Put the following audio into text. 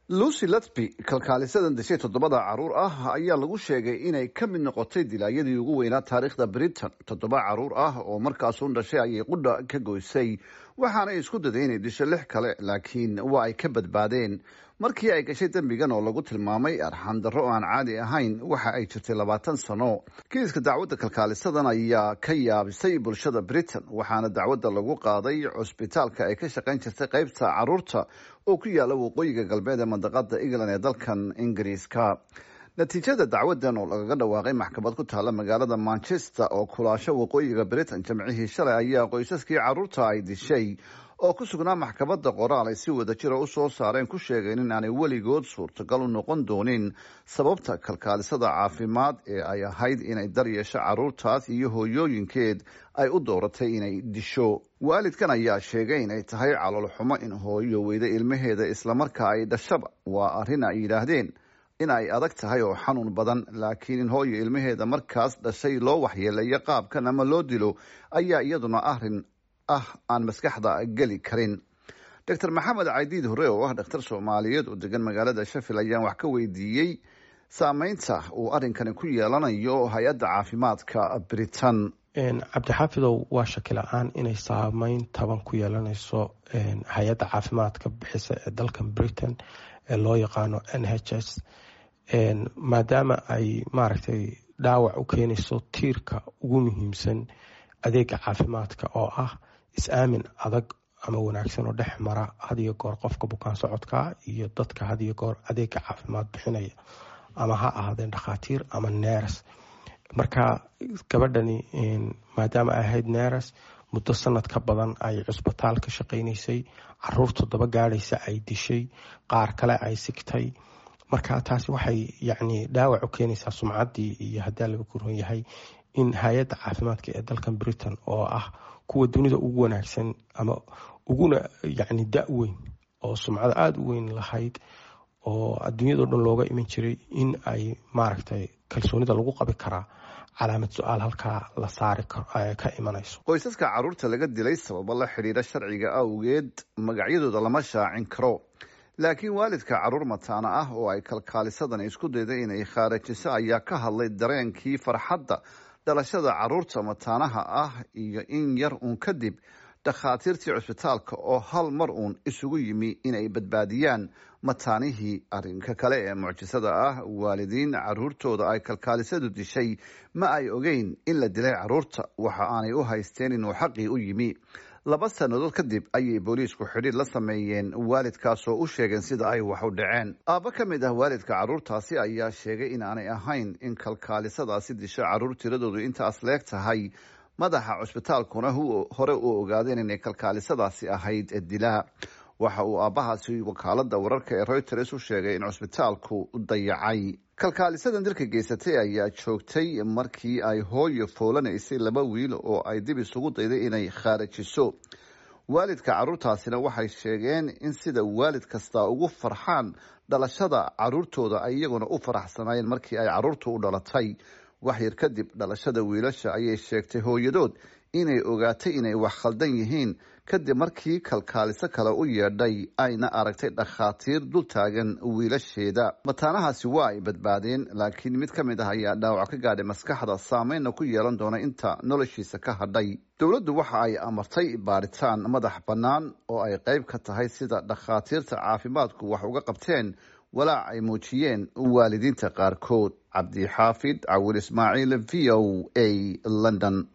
lucy latby kalkaalisadan dishay toddobada caruur ah ayaa lagu sheegay inay ka mid noqotay dilaayadii ugu weynaa taariikhda britain toddoba caruur ah oo markaasuun dhashay ayay qudha ka goysay waxaanay isku daday inay disho lix kale laakiin waa ay ka badbaadeen markii ay gashay dembigan oo lagu tilmaamay arxan darro aan caadi ahayn waxa ay jirtay labaatan sano kiiska dacwadda kalkaalisadan ayaa ka yaabisay bulshada britain waxaana dacwadda lagu qaaday cusbitaalka ay ka shaqayn jirtay qaybta caruurta oo ku yaala waqooyiga galbeed ee mandaqada england ee dalkan ingiriiska natiijada dacwadan oo lagaga dhawaaqay maxkamad ku taala magaalada manchester oo kulaasho waqooyiga britain jamcihii shalay ayaa qoysaskii caruurta ay dishay oo ku sugnaa maxkamadda qoraal ay si wada jira u soo saareen ku sheegeen in aanay weligood suurtagal u noqon doonin sababta kalkaalisada caafimaad ee ay ahayd inay daryeesho caruurtaas iyo hooyooyinkeed ay u dooratay inay disho waalidkan ayaa sheegay inay tahay caloolxumo in hooyo weyda ilmaheeda islamarkaa ay dhashaba waa arrin ay yidhaahdeen in ay adag tahay oo xanuun badan laakiin in hooyo ilmaheeda markaas dhashay loo waxyeeleeyo qaabkan ama loo dilo ayaa iyaduna arrin ah aan maskaxda geli karin doctor maxamed caydiid hore oo ah dhakhtar soomaaliyeed oo degan magaalada shafil ayaan wax ka weydiiyey saameynta uu arrinkani ku yeelanayo hay-adda caafimaadka britain cabdixaafidow waa shaki la-aan inay saameyn taban ku yeelanayso hay-adda caafimaadka bixisa ee dalkan britain ee loo yaqaano n h s maadaama ay maaragtay dhaawac u keenayso tiirka ugu muhiimsan adeega caafimaadka oo ah is-aamin adag ama wanaagsan oo dhex mara hadiyo goor qofka bukaan socodka iyo dadka hadiyo goor adeega caafimaad bixinaya ama ha ahaadeen dhakhaatiir ama neres marka gabadhani maadaama ay ahayd neres muddo sanad ka badan ay cusbitaal ka shaqaynaysay caruur toddoba gaadhaysa ay dishay qaar kale ay sigtay marka taasi waxay yacni dhaawac u keenaysaa sumcaddii iyo haddii laga kuron yahay in hay-adda caafimaadka ee dalkan britain oo ah kuwa dunida ugu wanaagsan ama uguna yacni da-weyn oo sumcada aada u weyn lahayd oo adduunyado dhan looga iman jiray in ay maaragtay kalsoonida lagu qabi karaa calaamad su-aal halkaa la saari ka imanayso qoysaska caruurta laga dilay sababo la xidhiira sharciga awgeed magacyadooda lama shaacin karo laakiin waalidka caruur mataana ah oo ay kalkaalisadan isku dayday inay khaarajiso ayaa ka hadlay dareenkii farxadda dhalashada caruurta mataanaha ah iyo in yar uun kadib dhakhaatiirtii cusbitaalka oo hal mar uun isugu yimi inay badbaadiyaan mataanihii arrinka kale ee mucjisada ah waalidiin caruurtooda ay kalkaalisadu dishay ma ay ogeyn in la dilay caruurta waxa aanay u haysteen inuu xaqii u yimi laba sannadood kadib ayay booliisku xidhiir la sameeyeen waalidkaasoo u sheegeen sida ay wax u dhaceen aabbo ka mid ah waalidka caruurtaasi ayaa sheegay in aanay ahayn in kalkaalisadaasi disho caruur tiradoodu intaas leeg tahay madaxa cusbitaalkuna hore u ogaadeen inay kalkaalisadaasi ahayd dilaa waxa uu aabbahaasi wakaalada wararka ee reuters u sheegay in cusbitaalku dayacay kalkaalisadan dilka geysatay ayaa joogtay markii ay hooyo foolanaysay laba wiil oo ay dib isugu dayday inay khaarajiso waalidka caruurtaasina waxay sheegeen in sida waalid kasta ugu farxaan dhalashada caruurtooda ay iyaguna u faraxsanaayeen markii ay caruurtu u dhalatay waxyar kadib dhalashada wiilasha ayay sheegtay hooyadood inay ogaatay inay wax khaldan yihiin kadib markii kalkaaliso kale u yeedhay ayna aragtay dhakhaatiir dul taagan wiilasheeda mataanahaasi waa ay badbaadeen laakiin mid ka mid ah ayaa dhaawac ka gaadhay maskaxda saameynna ku yeelan doona inta noloshiisa ka hadhay dowladdu waxa ay amartay baaritaan madax bannaan oo ay qayb ka tahay sida dhakhaatiirta caafimaadku wax uga qabteen walaac ay muujiyeen waalidiinta qaarkood cabdixaafid cawil ismaaciil v o a london